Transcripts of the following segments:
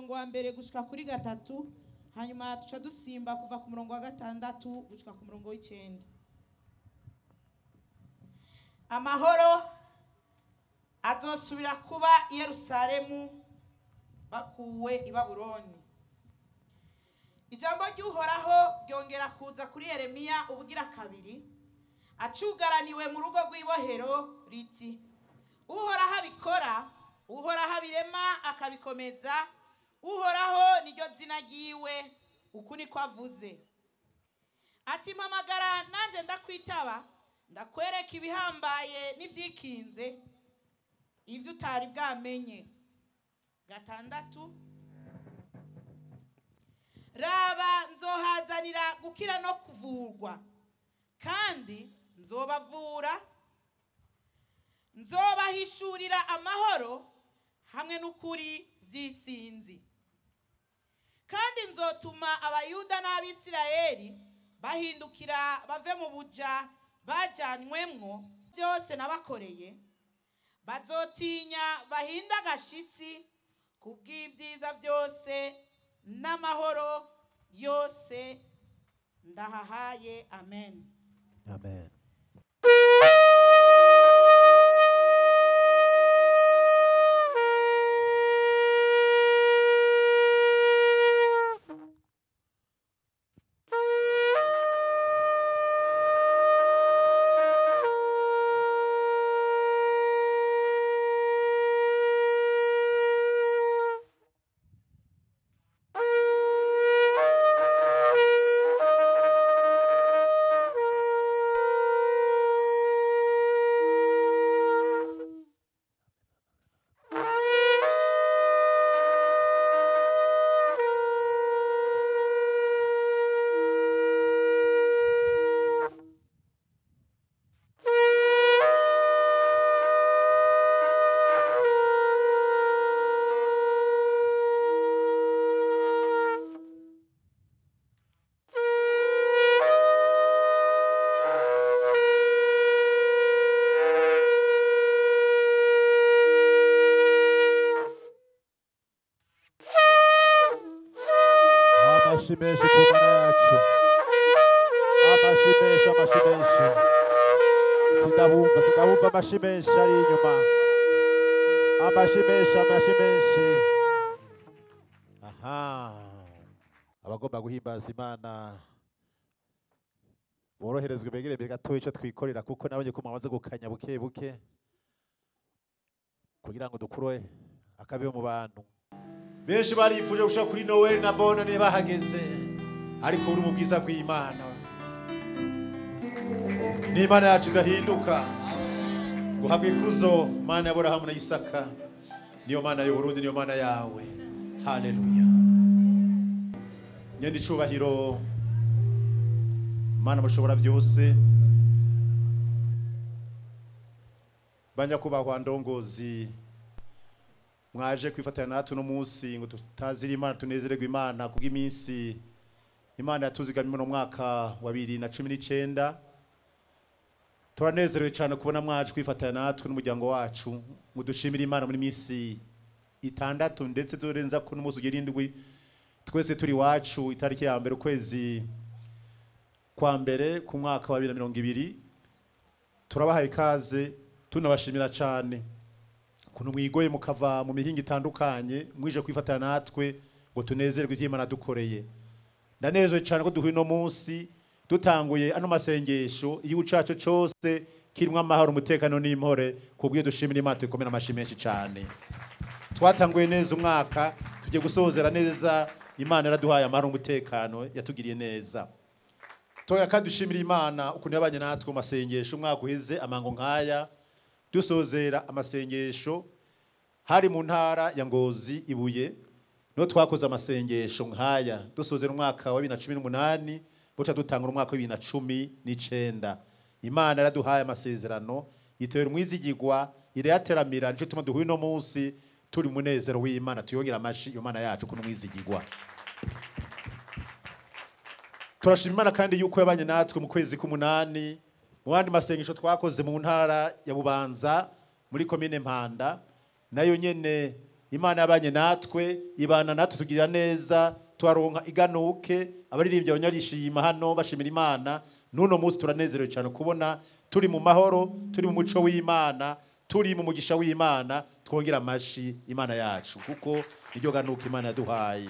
murongo wa mbere gushika kuri gatatu hanyuma duca dusimba kuva ku murongo wa gatandatu gushika ku murongo w'icenda amahoro azosubira kuba i yerusalemu bakuwe i babuloni ijambo ry'uhoraho ryongera kuza kuri yeremiya ubugira kabiri acugaraniwe mu rugo rw'ibohero riti uhoraho abikora uhoraho abirema akabikomeza uhoraho niryo zina ryiwe uku niko avuze ati mpamagara nanjye ndakwitaba ndakwereka ibihambaye n'ibyikinze ibyo utari bwamenye gatandatu raba nzohazanira gukira no kuvurwa kandi nzobavura nzobahishurira amahoro hamwe n'ukuri by'isinzi kandi nzotuma abayuda n'abisirayeli bahindukira bave mu buja bajyanywemwo byose nabakoreye bazotinya bahinda agashitsi ku bw'ibyiza byose n'amahoro yose ndahahaye amen amen amashi menshi ku mana yacu amashi menshi amashi menshi sindabumva sindabumva amashi menshi ari inyuma amashi menshi amashi menshi aha abagomba guhimbaza imana boroherezwe begere imbere gatoya icyo twikorera kuko nabonye ko mwamaze gukanya buke buke kugira ngo dukure akabeho mu bantu benshi barifuje gushaka kuri noweli na bonane bahageze ariko uri mu bwiza bw'imana n'imana yacu idahinduka guhabwa ikuzo mana y'aburahamu na isaka niyo mana y'uburundi niyo mana yawe haleluya nyenda icubahiro mana mushobora byose banyakubahwa ndongozi mwaje kwifatanya natwe uno munsi ngo tutazire imana tunezererwe imana kubw'iminsi imana yatuzigamye mu mwaka wa bibiri na cumi n'icyenda turanezerewe cyane kubona mwaje kwifatanya natwe n'umuryango wacu ngo dushimire imana muri minsi itandatu ndetse turenza ko n'umunsi ugira indwi twese turi iwacu itariki ya mbere ukwezi kwa mbere ku mwaka wa bibiri na mirongo ibiri turabahaye ikaze tunabashimira cyane ukuntu mwigoye mukava mu mihinga itandukanye mwije kwifatanya natwe ngo tunezerwe ibyo Imana dukoreye ndanezerewe cyane ko duhuye uno munsi dutanguye ano masengesho igihugu cyacu cyose kirimo amahoro umutekano n'impore ku bw'iyo dushimira Imana tuyikomera amashyi menshi cyane twatanguye neza umwaka tugiye gusozera neza Imana yaraduhaye amahoro umutekano yatugiriye neza Toya kandi dushimira Imana ukuntu yabanye natwe mu masengesho umwaka uheze amango nk'aya dusozera amasengesho hari mu ntara ya Ngozi ibuye niho twakoze amasengesho nk'aya dusozera umwaka wa bibiri na cumi n'umunani buca dutanga umwaka wa bibiri na cumi n'icenda imana yaraduhaye amasezerano itera umwizigigwa irayateramira nico tuma duhuye uno munsi turi munezero w'imana tuyongera amashi iyo mana yacu kuno umwizigigwa turashima imana kandi yuko yabanye natwe mu kwezi k'umunani mu bandi masengesho twakoze mu ntara ya bubanza muri komine mpanda nayo nyene imana yabanye natwe ibana natwe tugirira neza twaronka iganuke abaririmbyi abanyarishima hano bashimira imana n'uno munsi turanezerewe cyane kubona turi mu mahoro turi mu muco w'imana turi mu mugisha w'imana twongera amashi imana yacu kuko niryo ganuka imana yaduhaye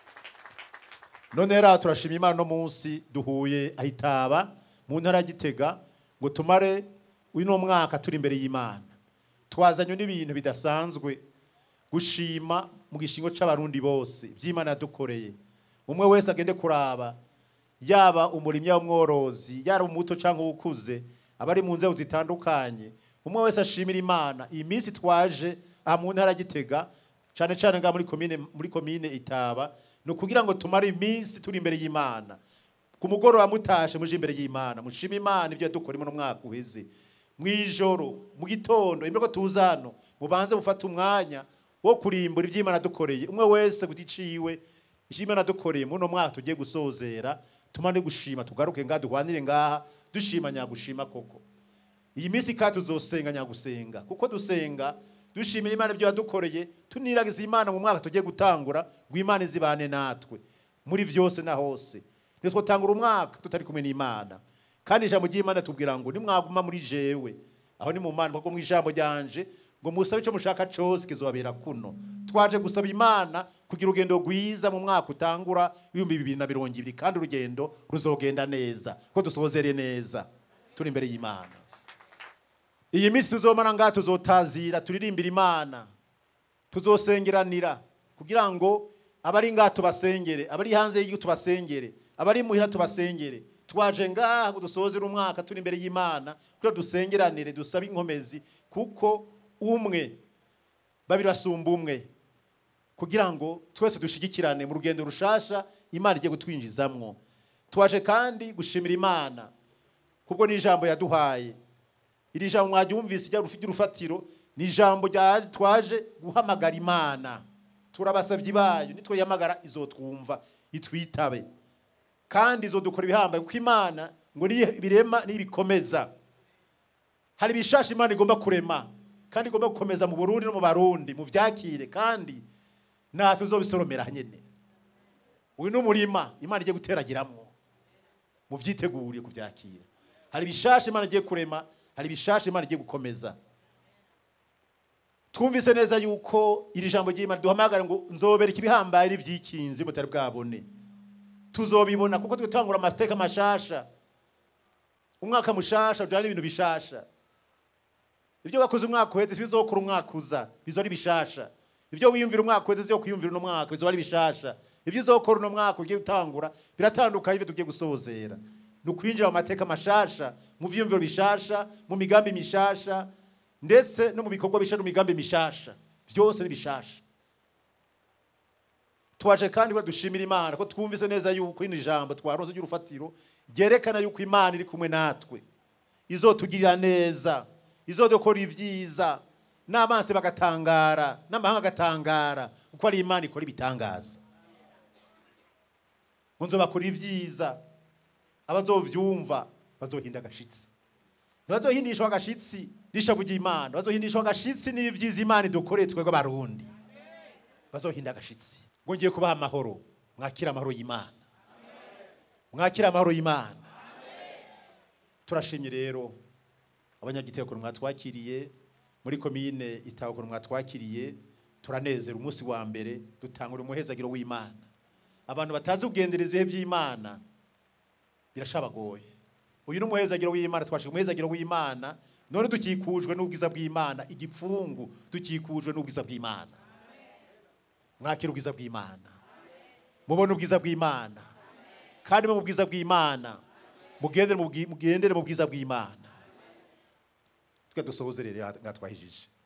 none rero turashima imana no munsi duhuye ahitaba mu ntara ya gitega ngo tumare uno mwaka turi imbere y'imana twazanywe n'ibintu bidasanzwe gushima mu gishingo c'abarundi bose by'imana yadukoreye umwe wese agende kuraba yaba umurimyi w'umworozi yaba umuto cyangwa uwukuze abari mu nzego zitandukanye umwe wese ashimira imana iyi minsi twaje aha mu ntara ya gitega cyane cyane ngaha muri komine muri komine itaba ni ukugira ngo tumare iminsi turi imbere y'imana ku mugoroba mutashe muje imbere y'imana mushima imana ibyo yadukoremo no mwaka uheze mu ijoro mu gitondo imbere ko tuza hano mubanze mufate umwanya wo kurimbura iby'imana dukoreye umwe wese ku giciwe iby'imana dukoreye muri uno mwaka tugiye gusozera tumane gushima tugaruke ngaha duhwanire ngaha dushima nyagushima koko iyi minsi kandi tuzosenga nyagusenga kuko dusenga dushimira imana ibyo yadukoreye tuniragiza imana mu mwaka tugiye gutangura ngo imana izibane natwe muri byose na hose ntitwotangura umwaka tutari kumwe n'imana kandi ijambo ry'imana tubwira ngo nimwaguma muri jewe aho ni mu mana kuko mu ijambo ryanje ngo musabe icyo mushaka cyose kizobabera kuno twaje gusaba imana kugira urugendo rwiza mu mwaka utangura w'ibihumbi bibiri na mirongo ibiri kandi urugendo ruzogenda neza ko dusozere neza turi imbere y'imana iyi minsi tuzomara ngaha tuzotazira turirimbira imana tuzosengeranira kugira ngo abari ngaha tubasengere abari hanze y'igihugu tubasengere abari muhira tubasengere twaje ngaha ngo dusozere umwaka turi imbere y'imana kugira dusengeranire dusabe inkomezi kuko umwe babiri basumba umwe kugira ngo twese dushigikirane mu rugendo rushasha imana igiye gutwinjizamwo twaje kandi gushimira imana kubwo n'ijambo yaduhaye iri jambo mwaryumvise ijya rufite urufatiro ni ijambo rya- twaje guhamagara imana turabasavye bayo nitwe yamagara izotwumva itwitabe kandi izodukora ibihambaye kuko imana ngo niyo birema nibikomeza hari ibishasha imana igomba kurema kandi igomba gukomeza mu burundi no mu barundi mu vyakire kandi natwe tuzobisoromera nyene uyu ni umurima imana igiye guteragiramwo muvyiteguriye kuvyakira hari ibishasha imana igiye kurema hari ibishasha imana igiye gukomeza twumvise neza yuko iri jambo ry'imana duhamagara ngo nzobereka ibihambaye n'ivyikinzi mutari bwabone tuzobibona kuko twitangura amateka mashasha umwaka mushasha ujana n'ibintu bishasha ibyo wakoze umwaka uheze si bizokora umwaka uza bizo ari bishasha ibyo wiyumvira umwaka uheze si kwiyumvira uno mwaka bizo ari bishasha ibyo uzokora uno mwaka ugiye gutangura biratandukanye ibyo tugiye gusozera ni ukwinjira mu mateka mashasha mu vyiyumviro bishasha mu migambi mishasha ndetse no mu bikorwa bisha no mu migambi mishasha vyose ni bishasha twaje kandi ngo dushimira imana ko twumvise neza yuko ino jambo twaronse ry'urufatiro ryerekana yuko imana iri kumwe natwe izotugirira neza izodukora ibyiza n'abansi bagatangara n'amahanga agatangara kuko ari imana ikora ibitangaza ngo nzobakora ibyiza abazovyumva bazohinda agashitsi ntibazohindishwa agashitsi n'ishavu ry'imana bazohindishwa agashitsi n'ibyiza imana idukoreye twebwe abarundi bazohinda agashitsi ngo ngiye kubaha amahoro mwakira amahoro y'imana mwakira amahoro y'imana turashimye rero abanyagitego ukuntu mwatwakiriye muri komine itaho ukuntu mwatwakiriye turanezera umunsi wa mbere dutangura umuhezagiro w'imana abantu batazi kugendereza ibihe by'imana birashabagoye uyu ni umuhezagiro w'imana twashije umuhezagiro w'imana none dukikujwe n'ubwiza bw'imana igipfungu dukikujwe n'ubwiza bw'imana mwakira ubwiza bw'imana mubone ubwiza bw'imana kandi mu bwiza bw'imana mugendere mu bwi- mugendere mu bwiza bw'imana twe dusohoze rero ngatwahijije